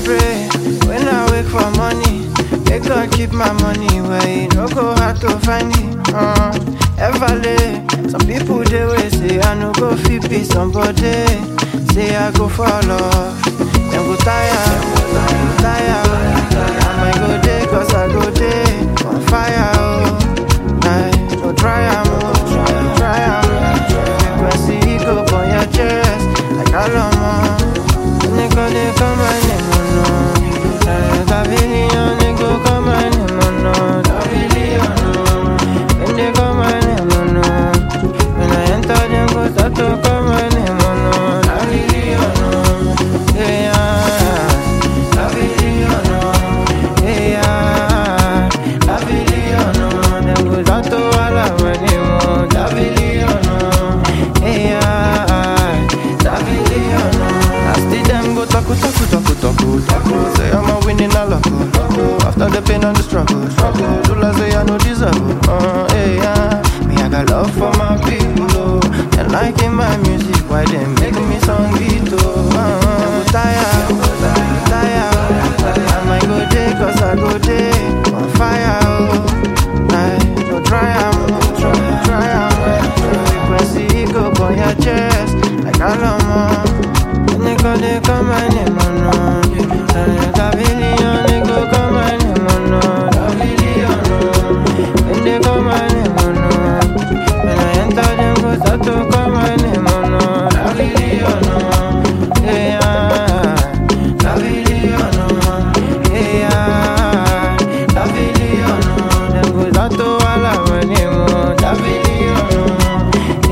pray when I wake for money. Make God keep my money where it no go hard to find it. Uh, ever late. Some people they will say I no go fit be somebody. Say I go fall off. Them go tire, them go tire. I might go day cause I go day on fire. Oh. I no try am, oh. try am. Frequency go on your chest like Alamo. Nigga they come my name, oh no. Pavilion, they go come my name, oh no. Pavilion, oh. When they come my name, oh no. When I enter, them go start to call my name, oh no. Pavilion, oh. Yeah, Pavilion, oh. Yeah, Pavilion, oh. Them go start to holler my name, oh. Pavilion, oh. Yeah, Pavilion, oh. I see them go taku taku taku taku taku. Say I'm a winning a loco. After the pain and the struggle, struggle. Do like say I no deserve. it. Uh, hey, yeah. Me I got love for my people. Oh. They liking my music, why they make me song it? Oh, uh, them go tire, tire. I might go day 'cause I go day on fire. Oh, I no try am, try, try am. Frequency go on your chest like Alamo. Nigga, they call my name, oh no. Pavilion, they go call my name, oh no. Pavilion, oh. When they call my name, oh no. When I enter, them go start to call my name, oh no. Pavilion, oh. Yeah, Pavilion, oh. Yeah, Pavilion, oh. Them go start to holler my name, oh. Pavilion, oh.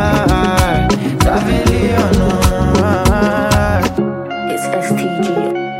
Yeah, Pavilion, oh. It's STG.